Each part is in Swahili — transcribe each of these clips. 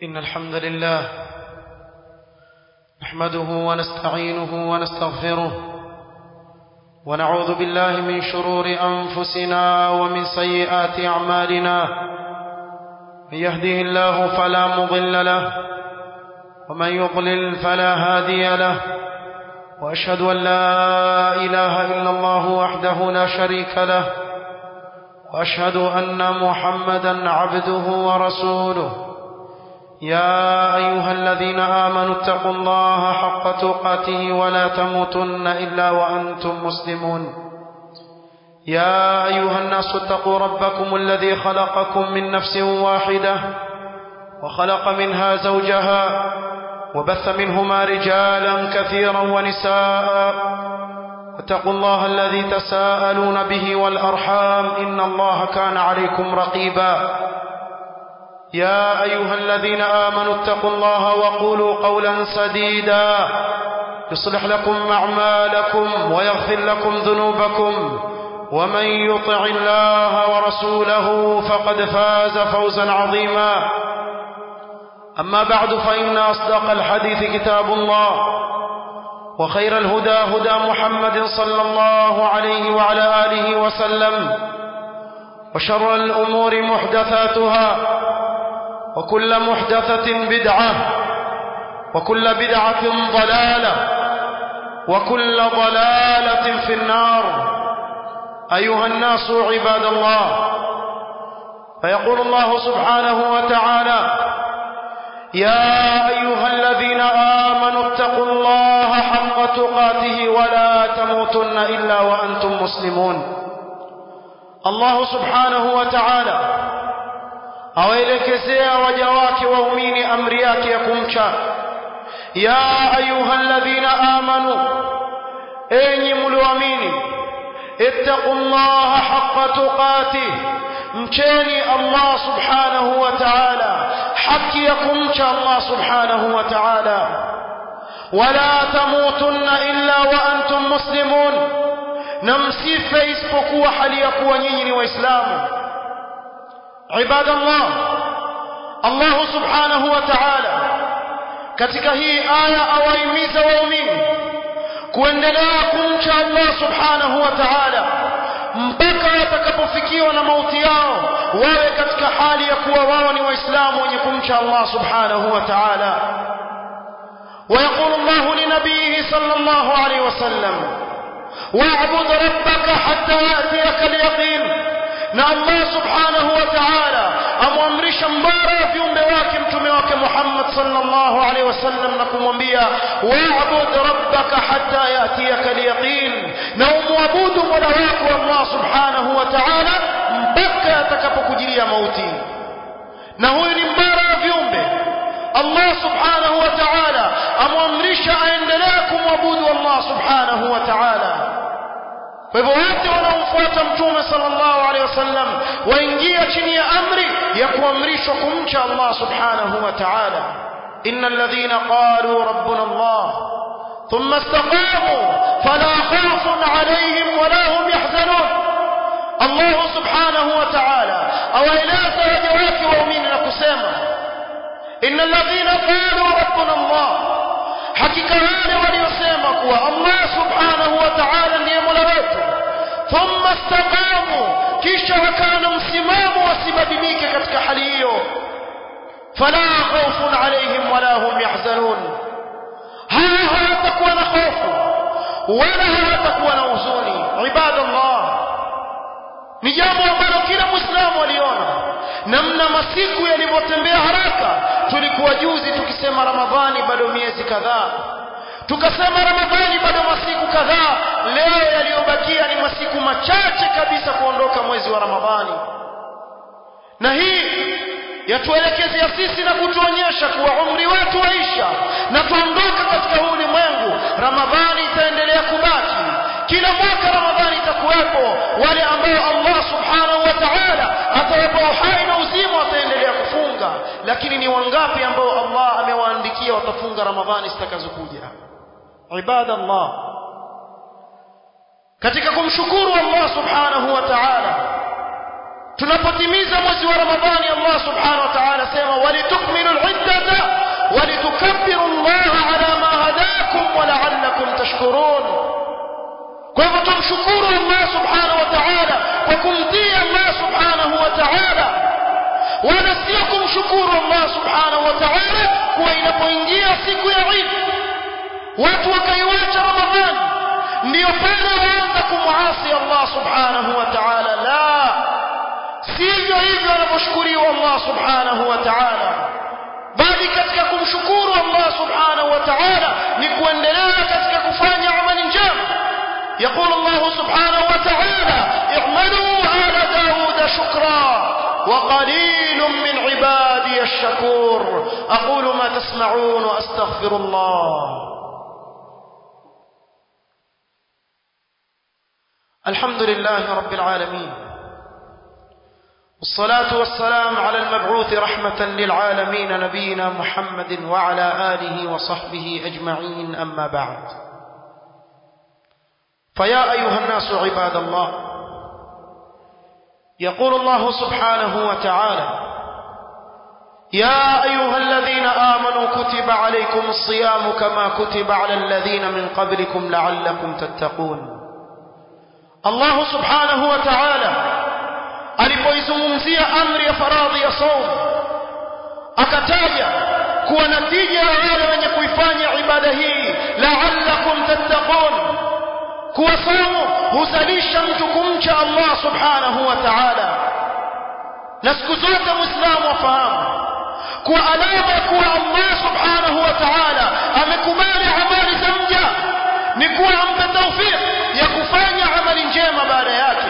إن الحمد لله نحمده ونستعينه ونستغفره ونعوذ بالله من شرور أنفسنا ومن سيئات أعمالنا من يهده الله فلا مضل له ومن يضلل فلا هادي له وأشهد أن لا إله إلا الله وحده لا شريك له وأشهد أن محمدا عبده ورسوله يا أيها الذين آمنوا اتقوا الله حق تقاته ولا تموتن إلا وأنتم مسلمون يا أيها الناس اتقوا ربكم الذي خلقكم من نفس واحدة وخلق منها زوجها وبث منهما رجالا كثيرا ونساء واتقوا الله الذي تساءلون به والأرحام إن الله كان عليكم رقيبا يا أيها الذين آمنوا اتقوا الله وقولوا قولا سديدا يصلح لكم أعمالكم ويغفر لكم ذنوبكم ومن يطع الله ورسوله فقد فاز فوزا عظيما أما بعد فإن أصدق الحديث كتاب الله وخير الهدى هدى محمد صلى الله عليه وعلى آله وسلم وشر الأمور محدثاتها وكل محدثة بدعة وكل بدعة ضلالة وكل ضلالة في النار أيها الناس عباد الله فيقول الله سبحانه وتعالى يا أيها الذين آمنوا اتقوا الله حق تقاته ولا تموتن إلا وأنتم مسلمون الله سبحانه وتعالى awaelekezea waja wake waumini amri yake ya kumcha ya ayuha alladhina amanu enyi mlioamini ittaqullaha haqqa tuqatih mcheni Allah subhanahu wa ta'ala haki ya kumcha Allah subhanahu wa ta'ala wala tamutunna illa wa antum muslimun na msife isipokuwa hali ya kuwa nyinyi ni waislamu عباد الله الله سبحانه وتعالى katika hii aya awaimiza waumini kuendelea kumcha Allah subhanahu wa ta'ala mpaka watakapofikiwa na mauti yao wawe katika hali ya kuwa wao ni waislamu wenye kumcha Allah subhanahu wa ta'ala ويقول الله لنبيه صلى الله عليه وسلم واعبد ربك حتى يأتيك اليقين na Allah subhanahu wa ta'ala amwamrisha mbara viumbe wake mtume wake Muhammad sallallahu alaihi wasallam na kumwambia wa'bud rabbaka hatta yatiyaka al-yaqin na umwabudu mola wako Allah subhanahu wa ta'ala mpaka atakapokujilia mauti na huyu ni mbara viumbe Allah subhanahu wa ta'ala amwamrisha aendelee kumwabudu Allah subhanahu wa ta'ala kwa hivyo wote wanaomfuata mtume sallallahu alaihi wasallam waingia chini ya amri ya kuamrishwa kumcha Allah subhanahu wa ta'ala innal ladhina qalu rabbuna Allah thumma istaqamu fala khawfun alayhim wala hum yahzanun Allah subhanahu wa ta'ala awaeleza waja wake waumini na kusema innal ladhina qalu rabbuna Allah hakika wale waliosema kuwa Allah subhanahu wa ta'ala ndiye mola wetu thumma istaqamu kisha wakana msimamo wasibadilike katika hali hiyo fala khawfun alayhim wala hum yahzanun hawa hawatakuwa na hofu wala hawatakuwa na huzuni ibadallah ni jambo ambalo kila muislamu aliona namna masiku yalivyotembea haraka tulikuwa juzi tukisema ramadhani bado miezi kadhaa tukasema ramadhani bado masiku kadhaa leo yaliyobakia ni masiku machache kabisa kuondoka mwezi wa ramadhani na hii yatuelekezea sisi na kutuonyesha kuwa umri wetu waisha na tuondoka katika huu ulimwengu ramadhani itaendelea kubaki kila mwaka ramadhani itakuwepo wale ambao Allah subhanahu wa ta'ala atawapa uhai na uzima wataendelea kufunga lakini ni wangapi ambao Allah amewaandikia watafunga ramadhani zitakazokuja ibadallah katika kumshukuru Allah subhanahu wa ta'ala tunapotimiza mwezi wa ramadhani Allah subhanahu wa ta'ala sema walitukmilu al-iddah tashkurun kwa hivyo tumshukuru Allah subhanahu wa ta'ala kwa kumtii Allah subhanahu wa ta'ala wala sio kumshukuru Allah subhanahu wa ta'ala kuwa inapoingia siku ya Eid watu wakaiwacha Ramadhani ndio pale waanza kumwasi Allah subhanahu wa ta'ala la sivyo hivyo anavyoshukuriwa Allah subhanahu wa ta'ala bali katika kumshukuru Allah subhanahu wa ta'ala ni kuendelea katika kufanya amali njema يقول الله سبحانه وتعالى اعملوا آل داود شكرا وقليل من عبادي الشكور أقول ما تسمعون وأستغفر الله الحمد لله رب العالمين والصلاة والسلام على المبعوث رحمة للعالمين نبينا محمد وعلى آله وصحبه أجمعين أما بعد فيا أيها الناس عباد الله يقول الله سبحانه وتعالى يا أيها الذين آمنوا كتب عليكم الصيام كما كتب على الذين من قبلكم لعلكم تتقون الله سبحانه وتعالى alipoizungumzia amri ya faradhi ya saum akataja kuwa natija ya wale wenye kuifanya ibada hii la'allakum tattaqun kuwa saumu huzalisha mtu kumcha Allah subhanahu wa ta'ala na siku zote muislamu afahamu kuwa alama ya kuwa Allah subhanahu wa ta'ala amekubali amali za mja ni kuwa ampe tawfik ya kufanya amali njema baada yake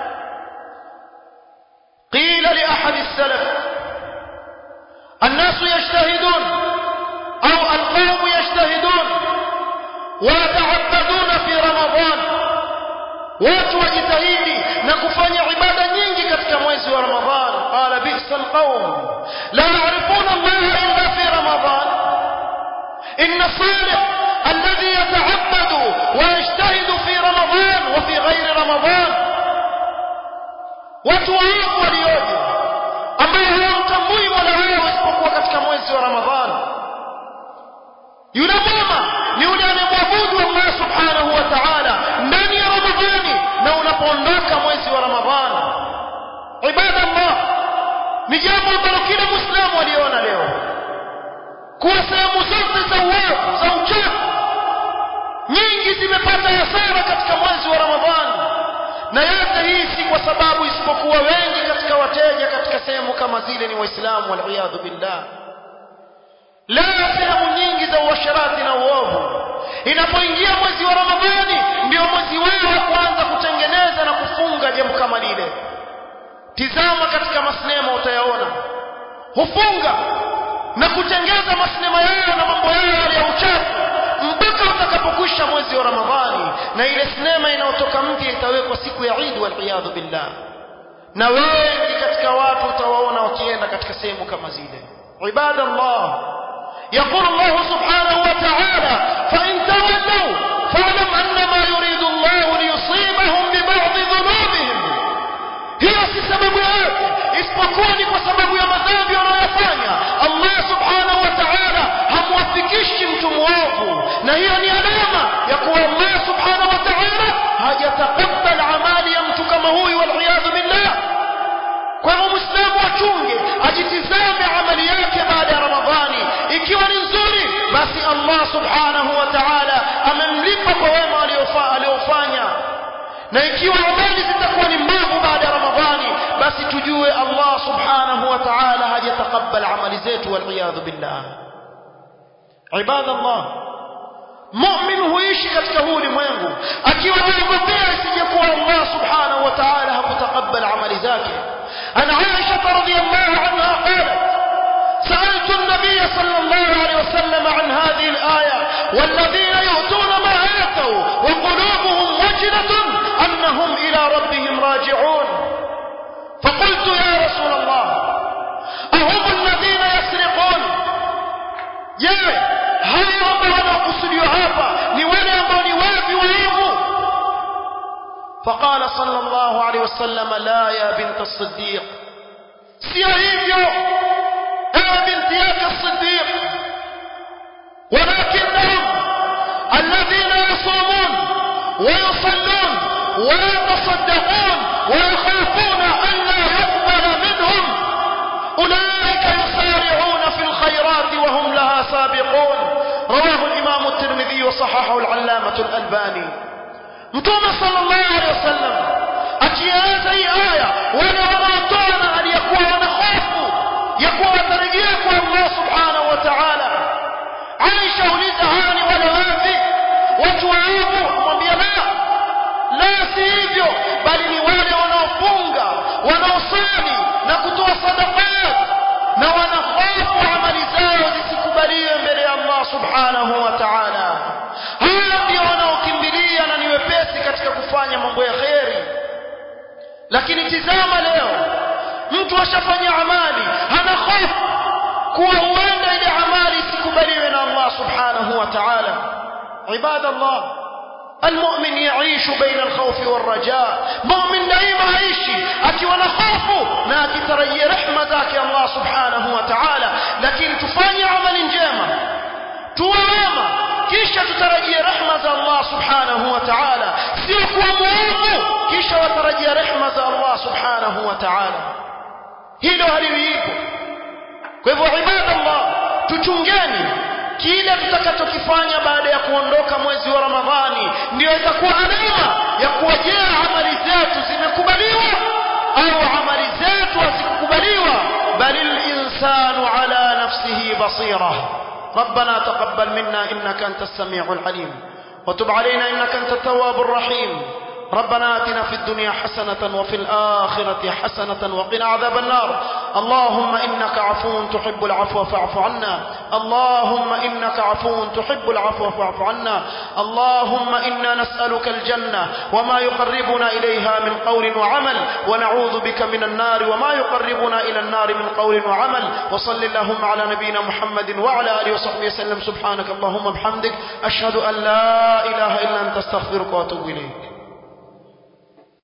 قيل لأحد السلف الناس يجتهدون أو القوم يجتهدون ويتعبدون في رمضان watu wajitahidi na kufanya ibada nyingi katika mwezi wa ramadhan qala bisa alqawm la yarifuna allaha illa fi ramadan inna salih alladhi yata'abbadu wa yajtahidu fi ramadan wa fi ghairi ramadan watu waovu walioje ambao hawamtambui mola wao isipokuwa katika mwezi wa ramadhan yule mwema ni yule anayemwabudu allah subhanahu wa ta'ala ndani ya ramadhani na unapoondoka mwezi wa ramadhani ibada allah ni jambo ambalo kila muislamu aliona leo kuwa sehemu zote za uovu za uchafu nyingi zimepata hasara katika mwezi wa ramadhani na yote hii si kwa sababu isipokuwa wengi katika wateja katika sehemu kama zile ni waislamu waliyadhu billah la sehemu nyingi za uasharati na uovu inapoingia mwezi wa ramadhani ndio mwezi wao wa kuanza kutengeneza na kufunga jambo kama lile tizama katika masinema utayaona hufunga na kutengeza masinema yao na mambo yao ya uchafu mpaka utakapokwisha mwezi wa ramadhani na ile sinema inayotoka mpya itawekwa siku ya Eid waliyadhu billah na wengi katika watu utawaona wakienda katika sehemu kama zile ibadallah يقول الله سبحانه وتعالى فإن تولوا فاعلم أنما يريد الله ليصيبهم ببعض ذنوبهم hiyo si sababu yoyote isipokuwa ni kwa sababu ya madhambi wanayofanya Allah subhanahu wa ta'ala hamwafikishi mtu mwovu na hiyo ni alama ya kuwa Allah subhanahu wa ta'ala hajatakabal amali ya mtu kama huyu waliyadhu billah kwa hivyo muislamu achunge ajitizame amali yake baada ya ramadhani ikiwa ni nzuri basi Allah subhanahu wa ta'ala amemlipa kwa wema aliofanya na ikiwa amali zitakuwa ni mbovu baada ya ramadhani basi tujue Allah subhanahu wa ta'ala hajatakabal amali zetu waliyadhu billah ibadallah mu'min huishi katika huu ulimwengu akiwa anaogopea isijekuwa Allah subhanahu wa ta'ala hakutakabal amali zake ana Aisha radhiyallahu anha qalat سألت النبي صلى الله عليه وسلم عن هذه الآية والذين يؤتون ما آتوا وقلوبهم وجلة أنهم إلى ربهم راجعون فقلت يا رسول الله أهم الذين يسرقون je hao ambao wanakusudiwa hapa ni wale ambao ni wapi waovu فقال صلى الله عليه وسلم لا يا بنت الصديق sio hivyo ewe binti yake الصديق ولكنهم الذين يصومون ويصلون ويتصدقون ويخافون أن لا يقبل منهم أولئك يسارعون في الخيرات وهم لها سابقون رواه الإمام الترمذي وصححه العلامة الألباني متوم صلى الله عليه وسلم akieleza hii aya wale wanaotoa na aliyekuwa wanahofu ya kuwa watarejea kwa Allah subhanahu wa ta'ala Aisha uliza hawa ni wale wapi watu waabu mwambia la la si hivyo bali ni wale wanaofunga wanaosali na kutoa sadaqat na wanahofu amali zao zisikubaliwe mbele ya Allah subhanahu wa ta'ala hawa ndio wanaokimbilia na ni wepesi katika kufanya mambo ya kheri lakini tizama leo mtu ashafanya amali hana hofu kuwa huenda ile amali isikubaliwe na Allah subhanahu wa ta'ala ibada Allah المؤمن يعيش بين الخوف والرجاء مؤمن دائما عيشي akiwa na hofu na akitarajia rehema zake Allah subhanahu wa ta'ala lakini tufanye amali njema tuwe wema kisha tutarajie rehema za Allah subhanahu wa ta'ala sio kuwa muovu kisha watarajia rehema za Allah subhanahu wa ta'ala hilo haliwipo kwa hivyo ibadallah tuchungeni kile tutakachokifanya baada ya kuondoka mwezi wa Ramadhani ndio itakuwa alama ya kuwa je amali zetu zimekubaliwa au amali zetu hazikukubaliwa bali linsanu ala nafsihi basira ربنا تقبل منا إنك أنت السميع العليم وتب علينا إنك أنت التواب الرحيم ربنا آتنا في الدنيا حسنة وفي الآخرة حسنة وقنا عذاب النار اللهم إنك عفو تحب العفو فاعف عنا اللهم إنك عفو تحب العفو فاعف عنا اللهم إنا نسألك الجنة وما يقربنا إليها من قول وعمل ونعوذ بك من النار وما يقربنا إلى النار من قول وعمل وصل اللهم على نبينا محمد وعلى آله وصحبه وسلم سبحانك اللهم بحمدك أشهد أن لا إله إلا أنت استغفرك وأتوب إليك